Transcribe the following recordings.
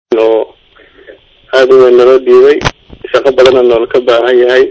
oo aada u weyn naloo dhiibay shaqo badanna noola ka baahan yahay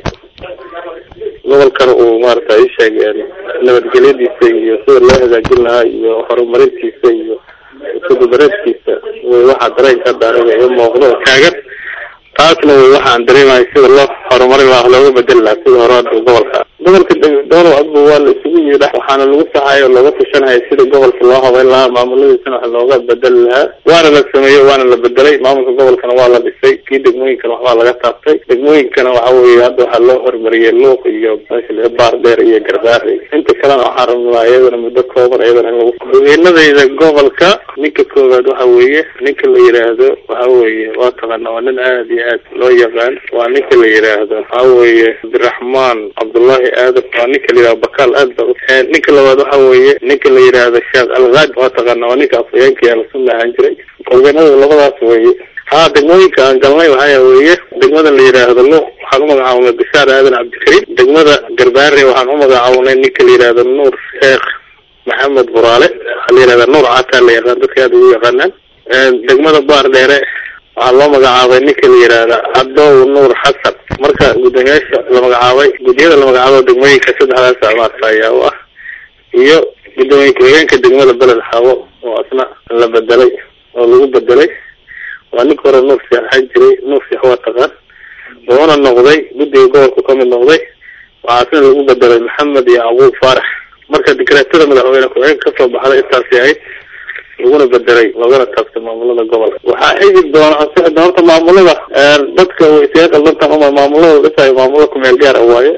gobolkana uu maarata isheeg nabadgelyadiisa iyo sida loo hagaajin lahaa iyo horumarintiisa iyo iskudubareedkiisa way waxaa dareenka hadda aniga iyo muuqdo oo taagan taasna way waxaan dareemahay sida loo horumarin lahaa looga bedeli lahaa sida hore hadda gobolka gobolka dowlow adba waa la isugu yidha waxaana lagu saxayo oo looga tashanaya sida gobolka loo habeyn lahaa maamuladiisana wax looga bedeli lahaa waana la sameeyey waana la bedelay maamulka gobolkana waa la dhisay kii degmooyinkana waxbaa laga taabtay degmooyinkana waxa weeye hadda waxaa loo horumariyey luuq iyo meesha baar dheer iyo garbaare inta kalena waxaan rabnaa iyadana muddo kooban iyadana in lagu hogeenadayda gobolka ninka koowaad waxa weeye ninka la yidhaahdo waxa weeye waa taqaana waa nin aada iyo aad loo yaqaan waa ninka la yidhaahdo waxa weeye cabdiraxmaan cabdullahi aadan waa ninka la yidhahdo bakaal aad ba ninka labaad waxa weeye ninka la yidhaahdo sheekh algaad waa taqaana waa ninka afhayeenka alasunna ahaan jiray hogeenada labadaas weeye ha degmooyinka aan galnay waxaa weeye degmada la yidhaahdo luuq waxaan umagacaabnay bishaar aadan cabdikariim degmada garbaare waxaan umagacaabnay ninka la yidhaahdo nuur sheekh maxamed buraale waxaa la yidhahda nuur cataa la yaqaan dadka aada ugu yaqaanaan degmada baar dheere waxaa loo magacaabay ninka la yidhaahda cadow nuur xasan marka guddoomiyaasha la magacaabay guddiyada la magacaabo degmooyinka saddexdaas maarta ayaa u ah iyo guddoomiye ku-xigeenka degmada beled xaabo oo asna la bedelay oo lagu bedelay waa ninka hore nuur sheekh ahaan jiray nuur sheekh waa taqaan wuxuuna noqday guddiga gobolku kamid noqday waxaasna lagu bedelay maxamed iyo abuub faarax marka dikreetada madaxweyne ku-xigeenka kasoo baxday intaasi ahayd laguna bedelay loogana taabtay maamulada gobolka waxaa xigi doona ansixi doona horta maamulada dadka way isaga qaldantan uma maamulada dhisayo maamulada kumeel gaara waaye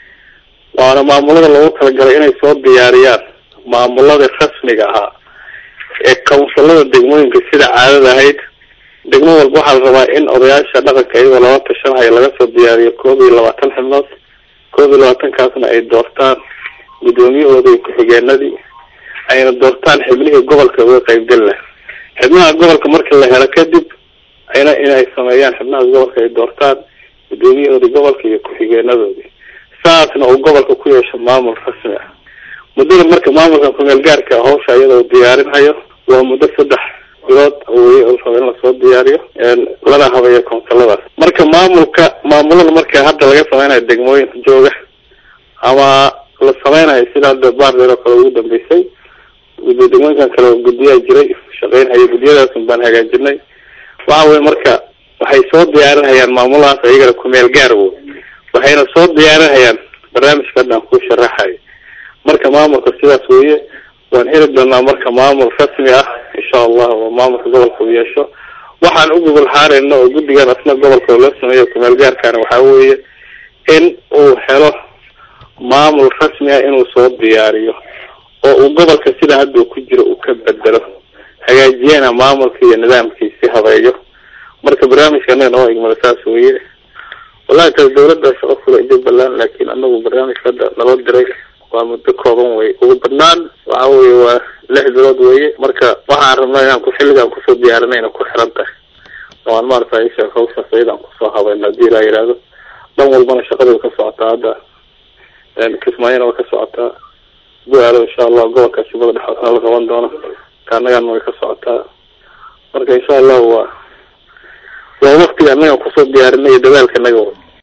waana maamulada loogu talagalay inay soo diyaariyaan maamulada rasmiga ahaa ee kawnsilada degmooyinka sida caadada ahayd degmo walba waxaa la rabaa in odayaasha dhaqanka iyagoo laba tashanhayo laga soo diyaariyo koob iyo labaatan xibnood koob iyo labaatankaasna ay doortaan guddoomiyahooda iyo ku-xigeenadii ayna doortaan xibnihii gobolka uga qaybgeli laha xibnaha gobolka marka la helo kadib ayna inay sameeyaan xibnaha gobolka ay doortaan guddoomiyahoodii gobolka iyo ku-xigeenadoodii saasna uu gobolka ku yeesho maamul rasmi ah muddada marka maamulka kumeel gaarka hawsha iyada uu diyaarinhayo waa muddo saddex bilood weye u raba in lasoo diyaariyo lana habeeyo koonsiladaas marka maamulka maamulada marka hadda laga sameynayo degmooyin jooga ama la sameynayo sida hadda baardheer oo kale ugu dambeysay degmooyinkan kale guddiyaa jiray shaqeynhayo guddiyadaasun baan hagaajinay waxa weye marka waxay soo diyaarinhayaan maamulahaas iyagana kumeel gaar wo waxayna soo diyaarinhayaan barnaamijka hadda aan ku sharaxayo marka maamulka sidaas weye waan heli doonaa marka maamul rasmi ah insha allah oo maamulka gobolka u yeesho waxaan u gogol xaarayna oo guddigan asna gobolka loo sameeyo kumeel gaarkaana waxaa weeye in uu helo maamul rasmi ah inuu soo diyaariyo oo uu gobolka sida hadda uu ku jiro uu ka bedelo hagaajiyana maamulka iyo nidaamkiisi habeeyo marka barnaamijka anaga noo igmada saas weye wallahi taas dawladda shaqo kula jubbaland laakiin anagu barnaamijka hadda naloo diray waa muddo kooban wey ugu badnaan waxa weye waa lix bilood weye marka waxaan rabnaa inaan ku xilligaan kusoo diyaarinayna ku xiran tahay oo aan maarata isha hawshaas ayadaan kusoo habayno hadii ilaa yidhaahdo dhan walbana shaqada way ka socotaa hadda kismaayona way ka socotaa bu-aalo insha allah gobolka shibada dhexoosna la qaban doono kaanagana way ka socotaa marka insha allahu waa waa waktiga anaga kusoo diyaarinay iyo dadaalka naga